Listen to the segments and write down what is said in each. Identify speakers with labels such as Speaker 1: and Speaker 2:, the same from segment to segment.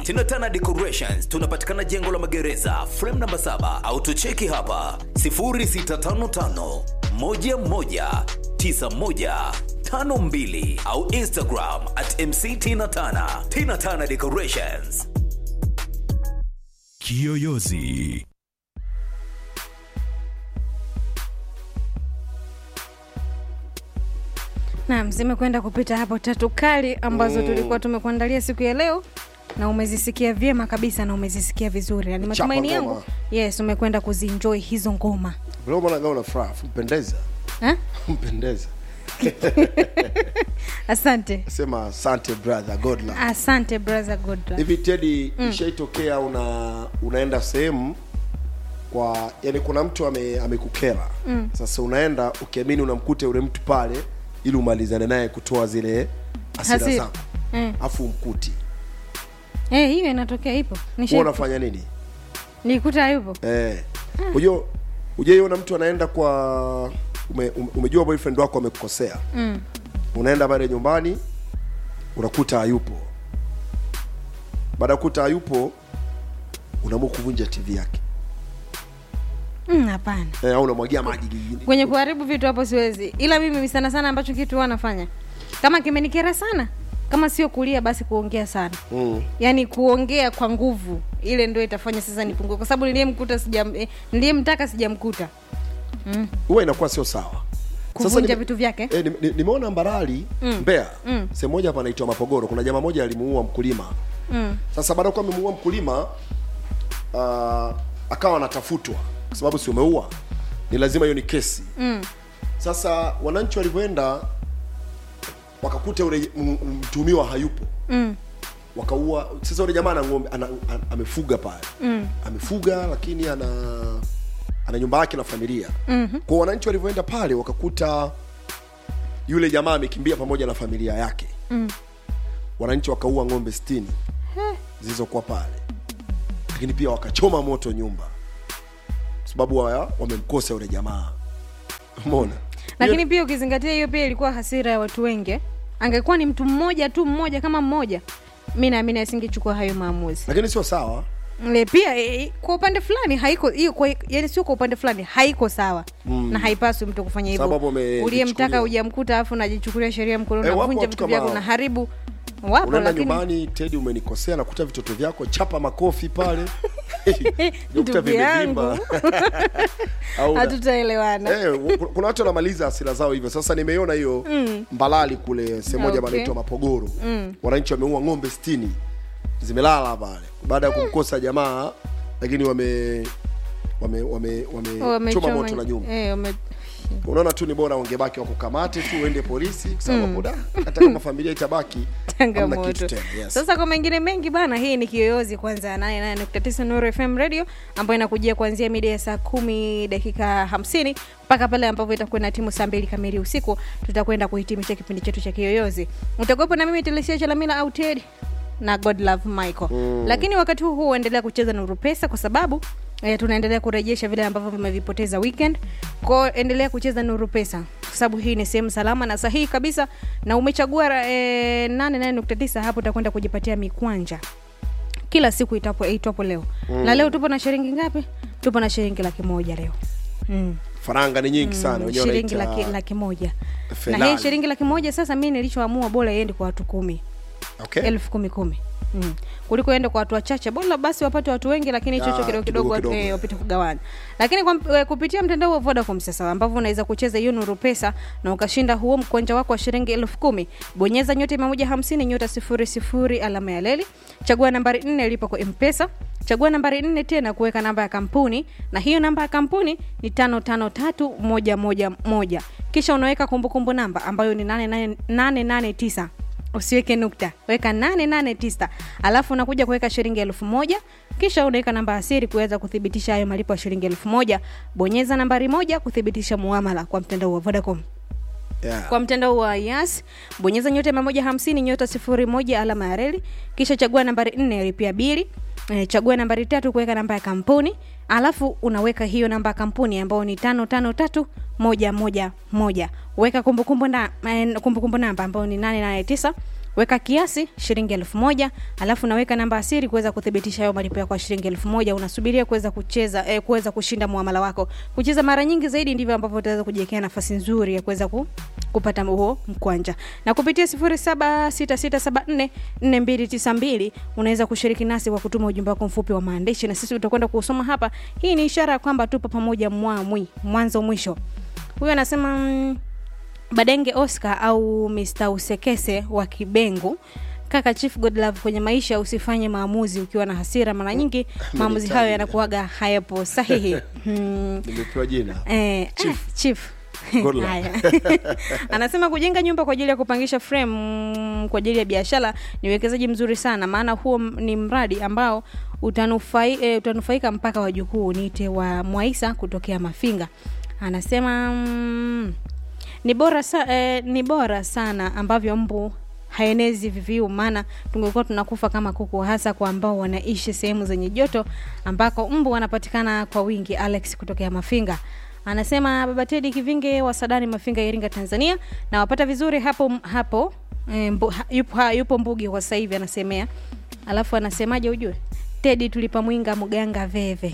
Speaker 1: Tinatana Decorations tunapatikana jengo la magereza frame namba 7 au tucheki hapa 0655 11 9152 au Instagram at MC Tina Tana. Tina Tana Decorations.
Speaker 2: Kiyoyozi.
Speaker 3: Naam, zimekwenda kupita hapo tatu kali ambazo tulikuwa tumekuandalia siku ya leo na umezisikia vyema kabisa na umezisikia vizuri. Ni matumaini
Speaker 4: ngoma.
Speaker 3: yangu yes, umekwenda kuzienjoy hizo ngoma
Speaker 4: Vile umeona kama una furaha, mpendeza.
Speaker 3: ha?
Speaker 4: Mpendeza.
Speaker 3: Asante,
Speaker 4: Sema asante brother, God love.
Speaker 3: asante brother Godra.
Speaker 4: Hivi Teddy, ishaitokea una unaenda sehemu kwa yani kuna mtu ame, amekukera sasa unaenda ukiamini unamkuta yule mtu pale ili umalizane naye kutoa zile hasira
Speaker 3: Hasira.
Speaker 4: zako
Speaker 3: Mm.
Speaker 4: afu umkuti
Speaker 3: Eh, hiyo inatokea, ipo
Speaker 4: huwa
Speaker 3: Nisha-
Speaker 4: unafanya nini
Speaker 3: nikuta yupo
Speaker 4: eh unajua ujaiona mtu anaenda kwa ume, ume, umejua boyfriend wako amekukosea
Speaker 3: mm.
Speaker 4: unaenda pale nyumbani unakuta hayupo baada ya kuta hayupo unaamua kuvunja tv yake
Speaker 3: Mm, hapana
Speaker 4: eh, au unamwagia maji gigini
Speaker 3: kwenye kuharibu vitu hapo siwezi, ila mimi sana sana ambacho kitu huwa nafanya kama kimenikera sana, kama sio kulia basi kuongea sana
Speaker 4: mm.
Speaker 3: yaani kuongea kwa nguvu ile ndio itafanya sasa nipungue kwa sababu niliyemkuta sijam eh, niliyemtaka sijamkuta
Speaker 4: huwa inakuwa sio sawa
Speaker 3: kuvunja
Speaker 4: nime-
Speaker 3: vitu vyake
Speaker 4: eh, nime- ni- nimeona mbarali
Speaker 3: Mm.
Speaker 4: Mbeya
Speaker 3: Mm.
Speaker 4: sehemu moja hapa anaitwa Mapogoro kuna jamaa moja alimuua mkulima
Speaker 3: mm.
Speaker 4: sasa baada ya kuwa amemuua mkulima uh, akawa anatafutwa kwa sababu si umeua ni lazima hiyo ni kesi
Speaker 3: Mm.
Speaker 4: sasa wananchi walivyoenda wakakuta yule m- m- mtuhumiwa hayupo
Speaker 3: Mm.
Speaker 4: wakaua sasa yule jamaa ana ng'ombe ana, ana, amefuga pale
Speaker 3: Mm.
Speaker 4: amefuga lakini ana ana nyumba yake na familia
Speaker 3: Mhm.
Speaker 4: kwa wananchi walivyoenda pale wakakuta yule jamaa amekimbia pamoja na familia yake
Speaker 3: Mm.
Speaker 4: wananchi wakaua ng'ombe sitini zilizokuwa pale lakini pia wakachoma moto nyumba kwa sababu wa- wamemkosa yule jamaa umeona
Speaker 3: lakini pia ukizingatia hiyo pia ilikuwa hasira ya watu wengi eh. angekuwa ni mtu mmoja tu mmoja kama mmoja mi naamini asingechukua hayo maamuzi
Speaker 4: lakini sio sawa
Speaker 3: Le, pia e, kwa upande fulani haiko hiyo kwa- yani sio kwa upande fulani haiko sawa mm. na haipaswi mtu kufanya hivyo
Speaker 4: Sababu ame-
Speaker 3: uliyemtaka
Speaker 4: jichukulia.
Speaker 3: hujamkuta alafu unajichukulia sheria mkononi
Speaker 4: Eh, wapo
Speaker 3: unavunja
Speaker 4: watu
Speaker 3: vitu
Speaker 4: kama
Speaker 3: vyako
Speaker 4: hao.
Speaker 3: na haribu wapo
Speaker 4: unaenda
Speaker 3: lakini
Speaker 4: nyumbani tedi umenikosea nakuta vitoto vyako chapa makofi pale Unakuta
Speaker 3: Ndugu yangu.
Speaker 4: vimevimba. Au una-
Speaker 3: hatutaelewana
Speaker 4: Eh, u- kuna watu wanamaliza hasira zao hivyo sasa nimeiona hiyo
Speaker 3: Mm.
Speaker 4: mbalali kule sehemu moja
Speaker 3: Okay.
Speaker 4: panaitwa mapogoro
Speaker 3: Mm.
Speaker 4: wananchi wameua ng'ombe sitini zimelala pale baada ya kumkosa jamaa lakini wame wame wame wamechoma
Speaker 3: Wamechoma-
Speaker 4: moto la nyumba
Speaker 3: eh, wame-
Speaker 4: unaona tu ni bora wangebaki wakukamate tu uende polisi kwa sababu hapo da, hata kama familia itabaki hamna
Speaker 3: changamoto
Speaker 4: kitu tena yes.
Speaker 3: sasa kwa mengine mengi bana hii ni kiyoyozi kwanza ya 88.9 Nuru FM radio ambayo inakujia kuanzia mida ya saa kumi dakika hamsini mpaka pale ambapo itakuwa na timu saa mbili kamili usiku tutakwenda kuhitimisha kipindi chetu cha kiyoyozi utakuwepo na mimi telesia chalamila au ted na god love michael mm. lakini wakati huu huu endelea kucheza nuru pesa kwa sababu eh, tunaendelea kurejesha vile ambavyo vimevipoteza weekend kwao endelea kucheza nuru pesa kwa sababu hii ni sehemu salama na sahihi kabisa na umechagua eh, 88.9 hapo utakwenda kujipatia mikwanja kila siku itapo itwapo leo mm. na leo tupo na shilingi ngapi tupo na shilingi laki moja leo mm.
Speaker 4: faranga ni nyingi sana wenyewe
Speaker 3: shilingi
Speaker 4: wanaita
Speaker 3: laki, laki moja na
Speaker 4: Felali.
Speaker 3: hii shilingi laki moja sasa mi nilichoamua bora iende kwa watu kumi
Speaker 4: okay.
Speaker 3: elfu kumi kumi Mm. kuliko ende kwa watu wachache bora basi wapate watu wengi lakini hicho
Speaker 4: Ah,
Speaker 3: hicho kidogo
Speaker 4: kidogo
Speaker 3: kidogo watu,
Speaker 4: kidogo.
Speaker 3: eh, wapite kugawanya lakini kwa, eh, kupitia mtandao wa vodacom sasa ambavyo unaweza kucheza hiyo nuru pesa na ukashinda huo mkwanja wako wa shilingi elfu kumi bonyeza nyota mia moja hamsini nyota sifuri sifuri alama ya leli chagua nambari nne lipa kwa mpesa chagua nambari nne tena kuweka namba ya kampuni na hiyo namba ya kampuni ni tano tano tatu moja moja moja kisha unaweka kumbukumbu namba ambayo ni nane nane- nane nane tisa usiweke nukta weka 889 alafu unakuja kuweka shilingi elfu moja kisha unaweka namba ya siri kuweza kuthibitisha hayo malipo ya shilingi elfu moja bonyeza nambari moja kuthibitisha muamala kwa mtandao wa vodacom
Speaker 4: yeah.
Speaker 3: kwa mtandao wa yas bonyeza nyota mia moja hamsini nyota sifuri moja alama ya reli kisha chagua nambari nne ya lipia bili e, chagua nambari tatu kuweka namba ya kampuni alafu unaweka hiyo namba ya kampuni ambayo ni tano tano tatu moja moja moja weka kumbukumbu na, eh, kumbukumbu namba ambayo ni nane nane tisa weka kiasi shilingi elfu moja alafu naweka namba ya siri kuweza kuthibitisha hayo malipo yako ya shilingi elfu moja unasubiria kuweza kucheza eh, kuweza kushinda muamala wako kucheza mara nyingi zaidi ndivyo ambavyo utaweza kujiwekea nafasi nzuri ya kuweza ku, kupata huo mkwanja na kupitia 0766744292 unaweza kushiriki nasi kwa kutuma ujumbe wako mfupi wa maandishi na sisi tutakwenda kuusoma hapa hii ni ishara ya kwamba tupo pamoja mwamwi mwanzo mwisho huyo anasema mm, badenge oscar au mr usekese wa kibengu kaka chief godlove kwenye maisha usifanye maamuzi ukiwa na hasira mara nyingi maamuzi hayo yanakuaga hayapo sahihi hmm.
Speaker 4: nimepewa jina
Speaker 3: Eh,
Speaker 4: Chief.
Speaker 3: ah, chief
Speaker 4: Good luck.
Speaker 3: Haya. anasema kujenga nyumba kwa ajili ya kupangisha frame mm, kwa ajili ya biashara ni uwekezaji mzuri sana maana huo m- ni mradi ambao utanufai, e, utanufaika mpaka wajukuu niite wa mwaisa kutokea mafinga anasema mm, ni bora sa, eh, ni bora sana ambavyo mbu haenezi viviu maana tungekuwa tunakufa kama kuku hasa kwa ambao wanaishi sehemu zenye joto ambako mbu wanapatikana kwa wingi alex kutokea mafinga anasema baba tedi kivinge wa sadani mafinga iringa tanzania na wapata vizuri hapo hapo e, mbu, ha, yupo, ha, yupo mbugi kwa sasa hivi anasemea alafu anasemaje ujue tedi tulipa mwinga mganga veve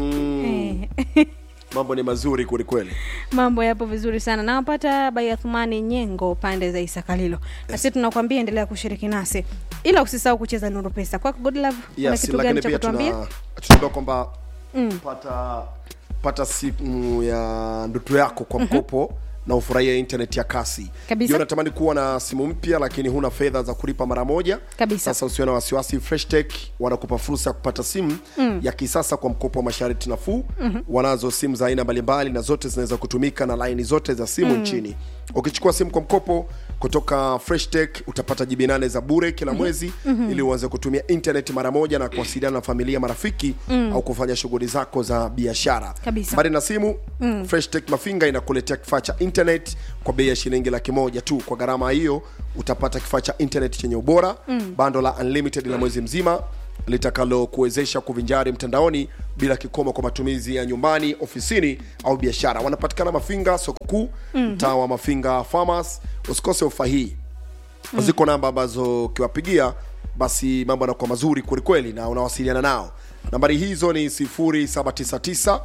Speaker 4: mm,
Speaker 3: Eh.
Speaker 4: mambo ni mazuri kwelikweli
Speaker 3: mambo yapo vizuri sana nawapata bayathumani nyengo pande za isakalilo na sisi tunakwambia endelea kushiriki nasi ila usisahau kucheza nuru pesa kwako godlove una
Speaker 4: yes,
Speaker 3: kitu
Speaker 4: lakini
Speaker 3: gani cha
Speaker 4: pia
Speaker 3: kutuambia
Speaker 4: tuna- tunaambia kwamba
Speaker 3: Mm.
Speaker 4: pata pata simu ya ndoto yako kwa mkopo na ufurahia internet ya kasi
Speaker 3: Kabisa.
Speaker 4: Ndio unatamani kuwa na simu mpya lakini huna fedha za kulipa mara moja
Speaker 3: Kabisa.
Speaker 4: sasa usiwe na wasiwasi freshtech wanakupa fursa ya kupata simu mm. ya kisasa kwa mkopo wa masharti nafuu mm-hmm. wanazo simu za aina mbalimbali na zote zinaweza kutumika na laini zote za simu mm. nchini ukichukua simu kwa mkopo kutoka freshtech utapata jibi nane za bure kila mwezi mm-hmm. ili uanze kutumia internet mara moja na kuwasiliana na familia marafiki mm. au kufanya shughuli zako za biashara
Speaker 3: Kabisa.
Speaker 4: mbali na simu mm. freshtech mafinga inakuletea kifaa cha internet kwa bei ya shilingi laki moja tu kwa gharama hiyo utapata kifaa cha internet chenye ubora mm. bando la unlimited la mwezi mzima litakalokuwezesha kuvinjari mtandaoni bila kikomo kwa matumizi ya nyumbani ofisini au biashara wanapatikana mafinga soko kuu mtaa wa mafinga farmers usikose ofa hii mm. ziko namba ambazo ukiwapigia basi mambo yanakuwa mazuri kwelikweli na unawasiliana nao nambari hizo ni 799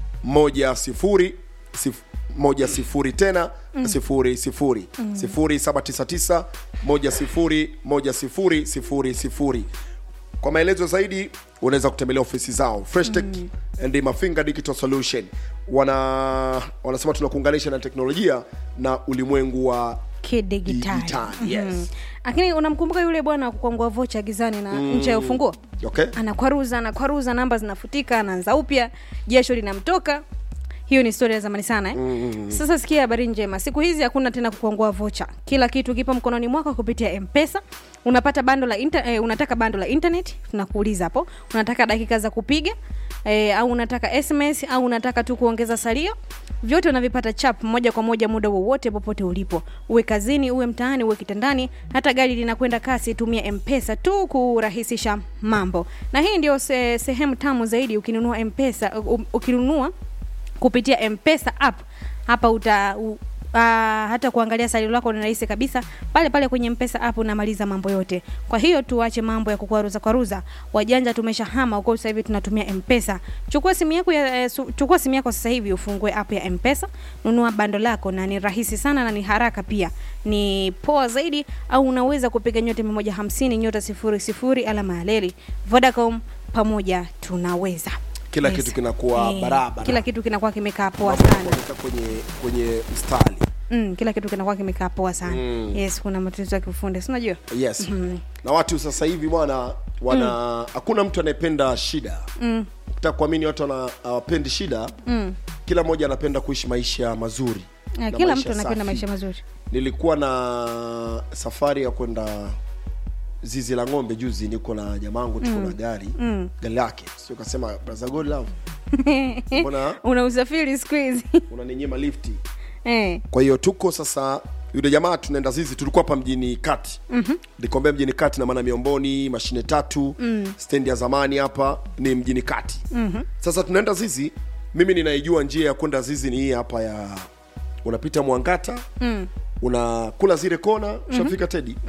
Speaker 4: moja sifuri sif, moja sifuri tena sifuri sifuri sifuri saba tisa tisa moja sifuri moja sifuri sifuri sifuri kwa maelezo zaidi unaweza kutembelea ofisi zao freshtech mm. and mafinga digital solution wana wanasema tunakuunganisha na teknolojia na ulimwengu wa
Speaker 3: kidigitali
Speaker 4: Digitali, yes.
Speaker 3: lakini unamkumbuka yule bwana wa kukwangua vocha gizani na mm. ncha ya ufunguo
Speaker 4: okay
Speaker 3: anakwaruza anakwaruza namba zinafutika anaanza upya jasho linamtoka hiyo ni historia ya zamani sana eh? mm-hmm. sasa sikia habari njema siku hizi hakuna tena kukwangua vocha kila kitu kipo mkononi mwako kupitia mpesa unapata bando la inter, eh, unataka bando la internet tunakuuliza hapo unataka dakika za kupiga eh, au unataka sms au unataka tu kuongeza salio vyote unavipata chap moja kwa moja muda wowote popote ulipo uwe kazini uwe mtaani uwe kitandani hata gari linakwenda kasi tumia mpesa tu kurahisisha mambo na hii ndio se, sehemu tamu zaidi ukinunua mpesa u- ukinunua kupitia mpesa app hapa uta u, uh, hata kuangalia salio lako ni rahisi kabisa pale pale kwenye mpesa app unamaliza mambo yote kwa hiyo tuache mambo ya kukwaruza kwaruza wajanja tumeshahama huko sasa hivi tunatumia mpesa chukua simu yako ya, eh, su, chukua simu yako sasa hivi ufungue app ya mpesa nunua bando lako na ni rahisi sana na ni haraka pia ni poa zaidi au unaweza kupiga nyota 150 nyota 00 alama ya leli vodacom pamoja tunaweza
Speaker 4: Kila kitu kinakuwa barabara.
Speaker 3: kila kitu kinakuwa kimekaa poa
Speaker 4: Mambo
Speaker 3: sana
Speaker 4: yanakuwa kwenye kwenye mstari
Speaker 3: mm, kila kitu kinakuwa kimekaa poa sana mm. yes kuna matatizo ya kiufundi si unajua
Speaker 4: yes na watu sasa hivi bwana wana hakuna mtu anayependa shida mm. kuamini watu wana- hawapendi shida mm. kila mmoja anapenda kuishi maisha mazuri
Speaker 3: Eh,
Speaker 4: na
Speaker 3: kila
Speaker 4: maisha
Speaker 3: mtu anapenda
Speaker 4: safi.
Speaker 3: maisha mazuri
Speaker 4: nilikuwa na safari ya kwenda zizi la ng'ombe juzi niko na jamangu tuko na gari mm. gari lake sio kasema brother god love mbona
Speaker 3: una usafiri siku hizi
Speaker 4: unaninyima lifti
Speaker 3: eh.
Speaker 4: kwa hiyo tuko sasa yule jamaa tunaenda zizi tulikuwa hapa mjini kati mm-hmm. nikombea mjini kati na maana miomboni mashine tatu mm. stendi ya zamani hapa ni mjini kati mm-hmm. sasa tunaenda zizi mimi ninaijua njia ya kwenda zizi ni hii hapa ya unapita mwangata mm. unakula zile kona ushafika mm-hmm. tedi mm.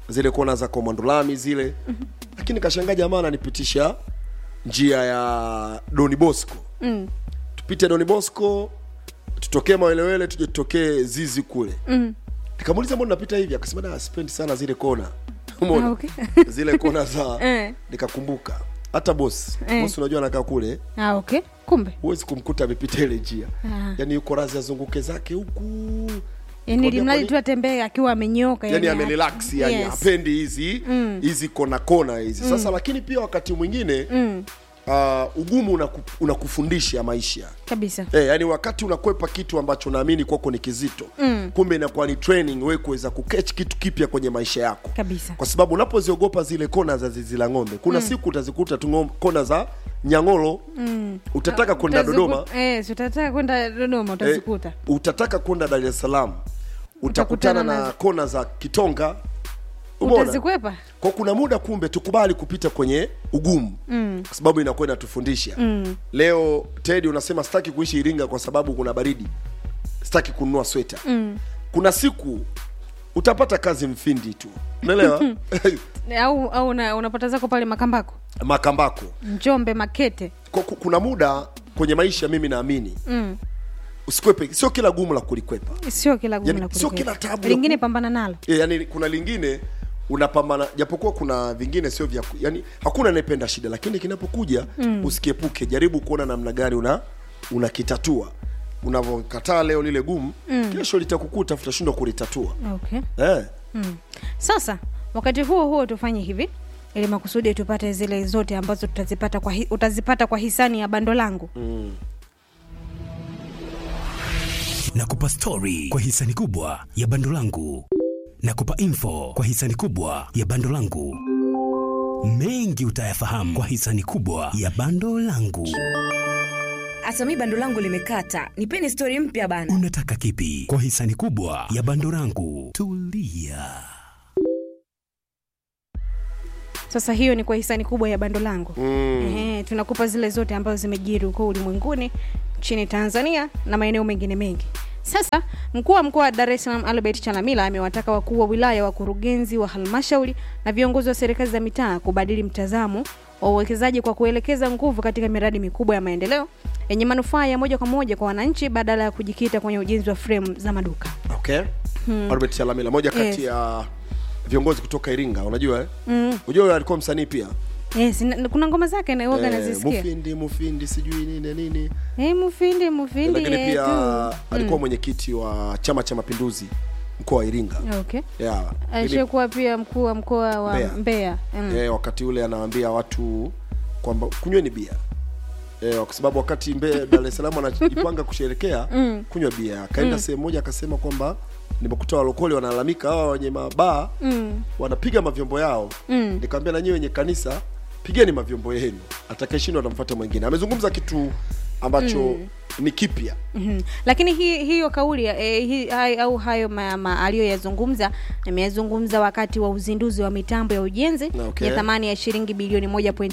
Speaker 4: zile kona za komandolami zile lakini kashangaa jamaa ananipitisha njia ya doni bosco
Speaker 3: mm.
Speaker 4: tupite doni bosco tutokee mawelewele tuje tutokee zizi kule
Speaker 3: Mm.
Speaker 4: nikamuuliza mbona napita hivi akasema da sipendi sana zile kona umeona
Speaker 3: Ah, okay.
Speaker 4: zile kona za
Speaker 3: Eh.
Speaker 4: nikakumbuka hata bosi
Speaker 3: Eh.
Speaker 4: bosi unajua anakaa kule
Speaker 3: ah, okay kumbe
Speaker 4: huwezi kumkuta amepita ile njia
Speaker 3: Ah.
Speaker 4: yaani yuko razi azunguke zake huku
Speaker 3: yani
Speaker 4: Kwambia
Speaker 3: limradi
Speaker 4: kwani-
Speaker 3: tu atembee akiwa amenyoka
Speaker 4: yani amerelax yani
Speaker 3: yes.
Speaker 4: hapendi hizi hizi kona kona hizi sasa lakini pia wakati mwingine
Speaker 3: mm.
Speaker 4: uh, ugumu unaku, unakufundisha maisha
Speaker 3: kabisa
Speaker 4: Eh, yani wakati unakwepa kitu ambacho naamini kwako ni kizito
Speaker 3: Mm.
Speaker 4: kumbe inakuwa ni training wewe kuweza kukech kitu kipya kwenye maisha yako
Speaker 3: kabisa
Speaker 4: kwa sababu unapoziogopa zile kona za zizi la ng'ombe kuna siku utazikuta tu ng'om- kona za nyang'olo
Speaker 3: mm.
Speaker 4: utataka kwenda
Speaker 3: Utaziku-
Speaker 4: dodoma
Speaker 3: eh, si utataka kwenda dodoma utazikuta
Speaker 4: eh, utataka kwenda dar es salaam utakutana
Speaker 3: Utakutana
Speaker 4: na
Speaker 3: na-
Speaker 4: kona za kitonga umeona
Speaker 3: utazikwepa
Speaker 4: kwa kuna muda kumbe tukubali kupita kwenye ugumu
Speaker 3: mm.
Speaker 4: kwa sababu inakuwa inatufundisha
Speaker 3: Mm.
Speaker 4: leo tedi unasema sitaki kuishi iringa kwa sababu kuna baridi sitaki kununua sweta
Speaker 3: Mm.
Speaker 4: kuna siku utapata kazi mfindi tu unaelewa
Speaker 3: au au una, unapata zako pale makambako
Speaker 4: makambako
Speaker 3: njombe makete
Speaker 4: Kwa- ku- kuna muda kwenye maisha mimi naamini
Speaker 3: mm.
Speaker 4: usikwepe sio kila gumu la kulikwepa
Speaker 3: sio kila gumu
Speaker 4: Yani,
Speaker 3: la
Speaker 4: sio
Speaker 3: kulikwepa.
Speaker 4: kila tabu la
Speaker 3: lingine
Speaker 4: ku-
Speaker 3: pambana nalo
Speaker 4: e, yani kuna lingine unapambana japokuwa kuna vingine sio vya ku- yani hakuna anayependa shida lakini kinapokuja mm. usikiepuke jaribu kuona namna gani una unakitatua unavyokataa leo lile gumu mm. kesho litakukuta utashindwa kulitatua
Speaker 3: okay
Speaker 4: eh.
Speaker 3: mm. sasa wakati huo huo tufanye hivi ili makusudi tupate zile zote ambazo tutazipata kwa hi, utazipata kwa hisani ya bando langu
Speaker 4: mm.
Speaker 2: nakupa stori kwa hisani kubwa ya bando langu nakupa info kwa hisani kubwa ya bando langu mengi utayafahamu kwa hisani kubwa ya bando langu
Speaker 5: hata mi bando langu limekata nipeni stori mpya bana
Speaker 2: unataka kipi kwa hisani kubwa ya bando langu tulia
Speaker 3: sasa hiyo ni kwa hisani kubwa ya bando langu
Speaker 4: Mm.
Speaker 3: Ehe, tunakupa zile zote ambazo zimejiri huko ulimwenguni nchini tanzania na maeneo mengine mengi sasa mkuu wa mkoa wa dar es salaam albert chalamila amewataka wakuu wa wilaya wakurugenzi wa halmashauri na viongozi wa serikali za mitaa kubadili mtazamo wa uwekezaji kwa kuelekeza nguvu katika miradi mikubwa ya maendeleo yenye manufaa ya moja kwa moja kwa wananchi badala ya kujikita kwenye ujenzi wa fremu za maduka
Speaker 4: okay albert chalamila moja kati
Speaker 3: Yes.
Speaker 4: ya viongozi kutoka iringa unajua eh?
Speaker 3: mm.
Speaker 4: unajua yule alikuwa msanii pia
Speaker 3: yes, na- kuna ngoma zake naoga
Speaker 4: Eh,
Speaker 3: nazisikia
Speaker 4: mufindi mufindi sijui nini nini
Speaker 3: hey, mufindi mufindi
Speaker 4: lakini pia
Speaker 3: yetu.
Speaker 4: alikuwa mwenyekiti wa chama cha mapinduzi mkoa wa iringa
Speaker 3: okay
Speaker 4: yeah. Ili-
Speaker 3: alishakuwa pia mkuu wa mkoa wa
Speaker 4: Mbeya.
Speaker 3: mbeya mm.
Speaker 4: eh, wakati ule anawaambia watu kwamba kunyweni bia eh, kwa sababu wakati mbe dar es salaam anajipanga kusherekea
Speaker 3: Mm.
Speaker 4: kunywa bia akaenda sehemu moja akasema kwamba nimekuta walokole wanalalamika hawa wenye mabaa
Speaker 3: Mm.
Speaker 4: wanapiga mavyombo yao
Speaker 3: Mm.
Speaker 4: nikamwambia na nyinyi wenye kanisa pigeni mavyombo yenu atakayeshindwa atamfuata mwingine amezungumza kitu ambacho ni kipya
Speaker 3: Mhm. lakini hi, hiyo kauli eh, hi, hai, au hayo ma, ma, aliyoyazungumza ameyazungumza wakati wa uzinduzi wa mitambo ya ujenzi
Speaker 4: Okay.
Speaker 3: ya thamani ya shilingi bilioni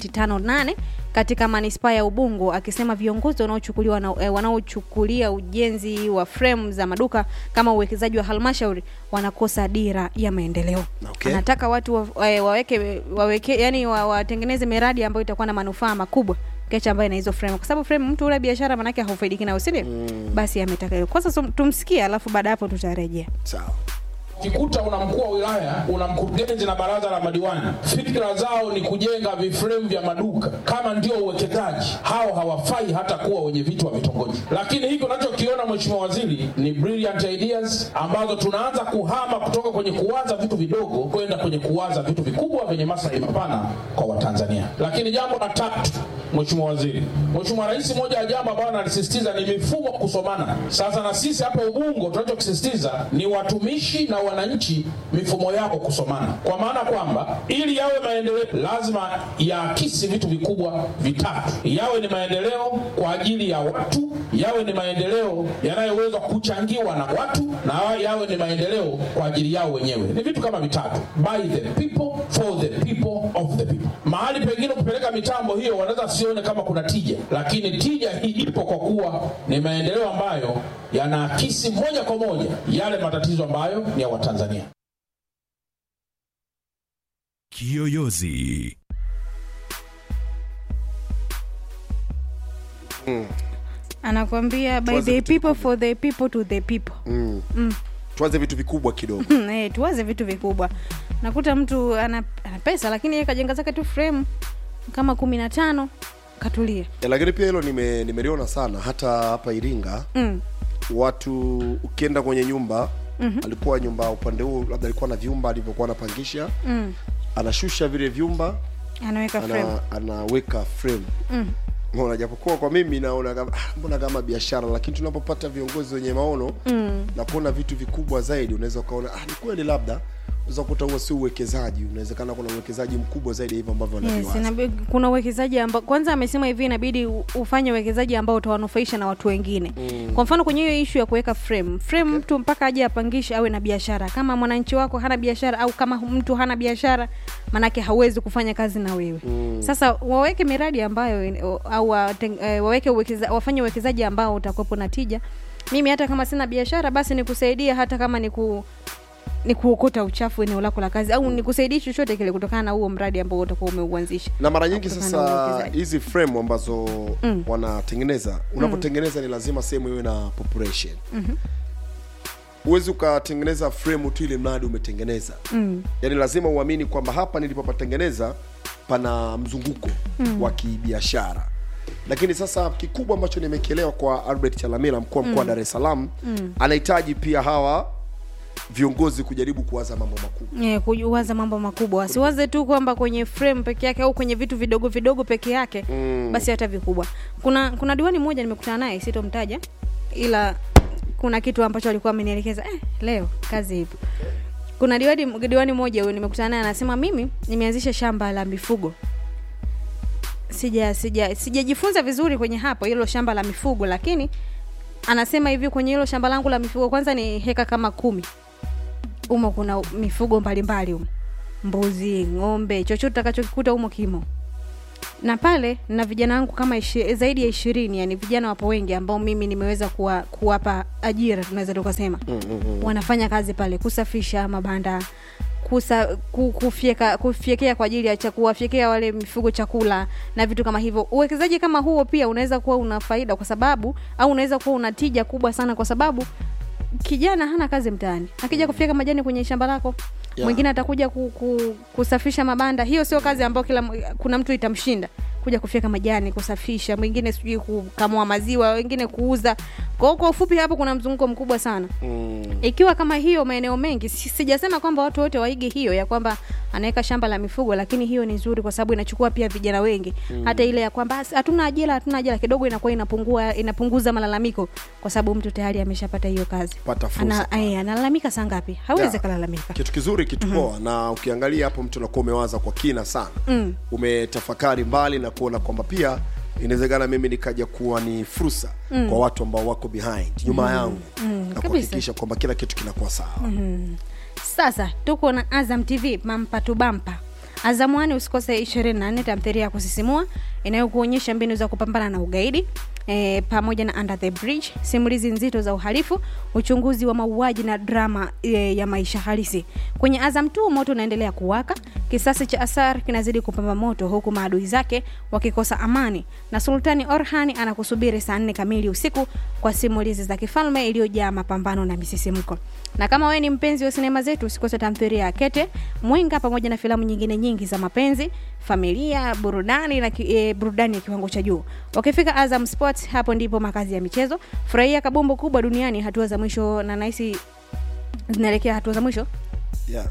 Speaker 3: 1.58 katika manispaa ya ubungo akisema viongozi wanaochukuliwa na, eh, wanaochukulia ujenzi wa fremu za maduka kama uwekezaji wa halmashauri wanakosa dira ya maendeleo
Speaker 4: Okay.
Speaker 3: anataka watu wa, eh, waweke, waweke yani wa- watengeneze miradi ambayo itakuwa na manufaa makubwa kecha ambayo ina hizo frame kwa sababu frame mtu ule biashara manake haufaidiki nayo sindio mm. basi ametaka hiyo kwanza tum- tumsikie alafu baada ya hapo tutarejea
Speaker 4: sawa
Speaker 6: ukikuta una mkuu wa wilaya una mkurugenzi na baraza la madiwani fikra zao ni kujenga vifremu vya maduka kama ndio uwekezaji hao hawafai hata kuwa wenye vitu wa vitongoji lakini hiki unachokiona mheshimiwa waziri ni brilliant ideas ambazo tunaanza kuhama kutoka kwenye kuwaza vitu vidogo kwenda kwenye kuwaza vitu vikubwa vyenye maslahi mapana kwa watanzania lakini jambo la tatu mheshimiwa waziri mheshimiwa rais moja ya jambo ambayo analisisitiza ni mifumo kusomana sasa na sisi hapa ubungo tunachokisisitiza ni watumishi na wananchi mifumo yao kusomana kwa maana kwamba ili yawe maendeleo lazima yaakisi vitu vikubwa vitatu yawe ni maendeleo kwa ajili ya watu yawe ni maendeleo yanayoweza kuchangiwa na watu na yawe ni maendeleo kwa ajili yao wenyewe ni vitu kama vitatu by the people for the people of the people mahali pengine kupeleka mitambo hiyo wanaweza sione kama kuna tija lakini tija hii ipo kwa kuwa ni maendeleo ambayo yanaakisi moja kwa moja yale matatizo ambayo ni ya watanzania
Speaker 2: Kiyoyozi.
Speaker 3: anakwambia by
Speaker 4: Tuanze
Speaker 3: the
Speaker 4: vitu
Speaker 3: people for the people to the people
Speaker 4: tuanze vitu vikubwa kidogo
Speaker 3: eh, tuwaze vitu vikubwa nakuta mtu ana, ana pesa lakini yeye kajenga zake tu frame kama kumi na tano katulia
Speaker 4: Eh, lakini pia hilo nime- nimeliona sana hata hapa iringa
Speaker 3: mm.
Speaker 4: watu ukienda kwenye nyumba mm-hmm. alikuwa nyumba upande huu labda alikuwa na vyumba alivyokuwa anapangisha
Speaker 3: Mm.
Speaker 4: anashusha vile vyumba
Speaker 3: anaweka frame
Speaker 4: ana, anaweka frame mm. Mbona japokuwa kwa mimi naona kama ah, mbona kama biashara lakini tunapopata viongozi wenye maono mm. na kuona vitu vikubwa zaidi unaweza ukaona ah, ni kweli labda unaweza kukuta huo si uwekezaji unawezekana kuna uwekezaji mkubwa zaidi ya hivyo ambavyo
Speaker 3: Yes,
Speaker 4: wanaviwaza
Speaker 3: inabi- kuna uwekezaji ambao kwanza amesema hivi inabidi u- ufanye uwekezaji ambao utawanufaisha na watu wengine mm. kwa mfano kwenye hiyo ishu ya kuweka frame frame okay. mtu mpaka aje apangishe awe na biashara kama mwananchi wako hana biashara au kama mtu hana biashara manake hauwezi kufanya kazi na wewe mm. sasa waweke miradi ambayo in- o- au wateng- eh, waweke uwekeza, wafanye uwekezaji ambao utakuwepo na tija mimi hata kama sina biashara basi nikusaidia hata kama ni ku ni kuokota uchafu eneo lako la kazi au nikusaidie chochote kile kutokana na huo mradi ambao utakuwa umeuanzisha
Speaker 4: na mara nyingi
Speaker 3: Kutokana na
Speaker 4: sasa
Speaker 3: uwekezaji.
Speaker 4: hizi frame ambazo mm. wanatengeneza unapotengeneza ni lazima sehemu iwe na population huwezi ukatengeneza frame tu ile mradi umetengeneza mm. yaani lazima uamini kwamba hapa nilipopatengeneza pana mzunguko mm. wa kibiashara lakini sasa kikubwa ambacho nimekielewa kwa albert chalamila mkuu wa mkoa wa dar es salaam mm. anahitaji pia hawa viongozi kujaribu kuwaza mambo makubwa
Speaker 3: Yeah, kuwaza mambo makubwa wasiwaze tu kwamba kwenye frame peke yake au kwenye vitu vidogo vidogo peke yake mm. basi hata vikubwa kuna kuna diwani mmoja nimekutana naye sitomtaja ila kuna kitu ambacho alikuwa amenielekeza eh, leo kazi ipo kuna diwani diwani mmoja huyo nimekutana naye anasema mimi nimeanzisha shamba la mifugo sija sija sijajifunza vizuri kwenye hapo hilo shamba la mifugo lakini anasema hivi kwenye hilo shamba langu la mifugo kwanza ni heka kama kumi umo kuna mifugo mbalimbali humo mbuzi ng'ombe chochote utakachokikuta humo kimo na pale na vijana wangu kama ishi, zaidi ya ishirini yani vijana wapo wengi ambao mimi nimeweza kuwa, kuwapa ajira tunaweza tukasema mm, mm, mm. wanafanya kazi pale kusafisha mabanda kusa, ku, kufyeka kufyekea kwa ajili ya cha- kuwafyekea wale mifugo chakula na vitu kama hivyo uwekezaji kama huo pia unaweza kuwa una faida kwa sababu au unaweza kuwa una tija kubwa sana kwa sababu kijana hana kazi mtaani akija kufyeka majani kwenye shamba lako
Speaker 4: Yeah.
Speaker 3: mwingine atakuja ku, ku, kusafisha mabanda hiyo sio kazi ambayo kila m- kuna mtu itamshinda kuja kufyeka majani kusafisha mwingine sijui kukamua maziwa wengine kuuza kwa hiyo kwa ufupi hapo kuna mzunguko mkubwa sana
Speaker 4: mm.
Speaker 3: ikiwa kama hiyo maeneo mengi si- sijasema kwamba watu wote waige hiyo ya kwamba anaweka shamba la mifugo lakini hiyo ni nzuri kwa sababu inachukua pia vijana wengi mm. hata ile ya kwamba "As- hatuna ajira hatuna ajira kidogo inakuwa inapungua inapunguza malalamiko kwa sababu mtu tayari ameshapata hiyo kazi
Speaker 4: Pata fursa
Speaker 3: Ana, ay, analalamika saa ngapi hawezi
Speaker 4: Yeah.
Speaker 3: kalalamika
Speaker 4: kitu kizuri kitu poa na ukiangalia hapo mtu unakuwa umewaza kwa kina sana mm. umetafakari mbali na kuona kwamba pia inawezekana mimi nikaja kuwa ni fursa mm. kwa watu ambao wako behind nyuma yangu mm. na
Speaker 3: kabisa.
Speaker 4: kuhakikisha kwamba kila kitu kinakuwa sawa mm.
Speaker 3: sasa tuko na azam tv mampa tu bampa azam wani usikose 24 tamthilia ya kusisimua inayokuonyesha mbinu za kupambana na ugaidi E, pamoja na under the bridge simulizi nzito za uhalifu uchunguzi wa mauaji na drama e, ya maisha halisi kwenye azam tu moto unaendelea kuwaka kisasi cha asar kinazidi kupamba moto huku maadui zake wakikosa amani na sultani orhani anakusubiri saa nne kamili usiku kwa simulizi za kifalme iliyojaa mapambano na misisimko na kama wewe ni mpenzi wa sinema zetu usikose tamthilia ya kete mwenga pamoja na filamu nyingine nyingi za mapenzi familia burudani na ki, e, burudani ya kiwango cha juu wakifika azam sports hapo ndipo makazi ya michezo furahia kabumbu kubwa duniani hatua za mwisho na nahisi zinaelekea hatua za mwisho
Speaker 4: yeah.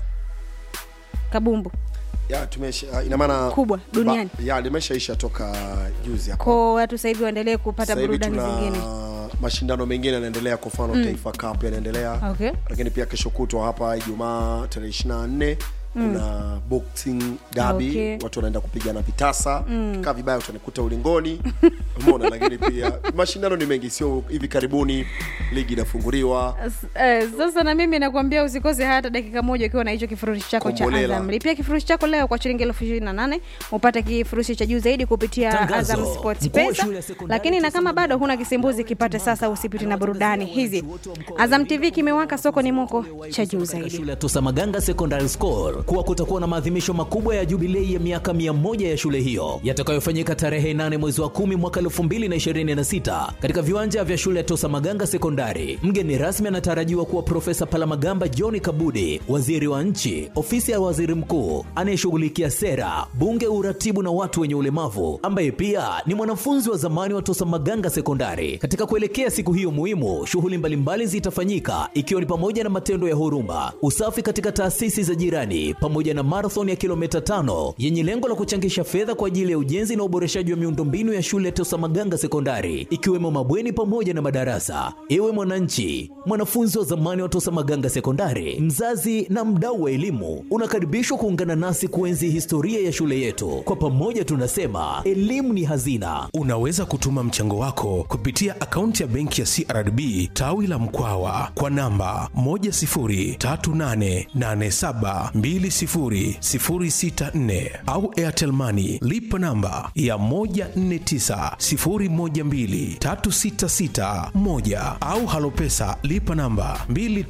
Speaker 3: kabumbu
Speaker 4: ya tumesha ina maana
Speaker 3: Kubwa duniani.
Speaker 4: ba- ya limeshaisha toka juzi hapo
Speaker 3: ko watu sasa hivi waendelee kupata
Speaker 4: Sasa hivi
Speaker 3: burudani
Speaker 4: tuna
Speaker 3: zingine
Speaker 4: mashindano mengine yanaendelea kwa mfano mm. taifa cup yanaendelea
Speaker 3: Okay.
Speaker 4: lakini pia kesho kutwa hapa ijumaa tarehe ishiri na nne kuna boxing dabi
Speaker 3: Okay.
Speaker 4: watu wanaenda kupigana vitasa mm. kaa vibaya utanikuta ulingoni umeona lakini pia mashindano ni mengi sio hivi karibuni ligi inafunguliwa
Speaker 3: S- eh, sasa na mimi nakwambia usikose hata dakika moja ukiwa na hicho kifurushi chako cha
Speaker 4: Kombolela.
Speaker 3: azam lipia kifurushi chako leo kwa shilingi elfu ishirini na nane upate kifurushi cha juu zaidi kupitia
Speaker 2: Tangazo.
Speaker 3: azam sports
Speaker 2: Mkuu wa
Speaker 3: pesa
Speaker 2: shule ya sekondari
Speaker 3: lakini na
Speaker 2: Tisa
Speaker 3: kama bado
Speaker 2: Mwanza
Speaker 3: huna kisimbuzi kipate sasa usipiti na burudani hizi azam tv kimewaka soko ni moko cha juu zaidi
Speaker 2: shule ya Tosa Maganga Secondary School
Speaker 1: kuwa kutakuwa na maadhimisho makubwa ya jubilei ya miaka 100 ya shule hiyo yatakayofanyika tarehe 8 mwezi wa 10 mwaka 2026 katika viwanja vya shule ya Tosa Maganga Sekondari. Mgeni rasmi anatarajiwa kuwa Profesa Palamagamba John Kabudi, waziri wa nchi, ofisi ya waziri mkuu anayeshughulikia sera, bunge, uratibu na watu wenye ulemavu, ambaye pia ni mwanafunzi wa zamani wa Tosa Maganga Sekondari. Katika kuelekea siku hiyo muhimu, shughuli mbalimbali zitafanyika ikiwa ni pamoja na matendo ya huruma, usafi katika taasisi za jirani, pamoja na marathon ya kilomita tano yenye lengo la kuchangisha fedha kwa ajili ya ujenzi na uboreshaji wa miundombinu ya shule ya Tosa Maganga Sekondari, ikiwemo mabweni pamoja na madarasa. Ewe mwananchi, mwanafunzi wa zamani wa Tosa Maganga Sekondari, mzazi na mdau wa elimu, unakaribishwa kuungana nasi kuenzi historia ya shule yetu. Kwa pamoja tunasema elimu ni hazina.
Speaker 7: Unaweza kutuma mchango wako kupitia akaunti ya benki ya CRDB tawi la Mkwawa kwa namba 10388720064 au Airtel Money lipa namba ya 1490123661 au Halopesa lipa namba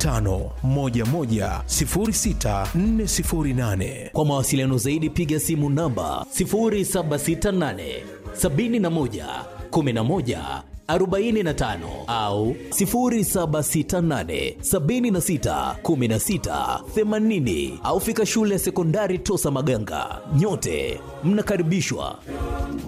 Speaker 7: 25110648.
Speaker 1: Kwa mawasiliano zaidi piga simu namba 0768 71 11 45 au 0768 76 16 80 au fika shule ya sekondari Tosa Maganga. Nyote mnakaribishwa.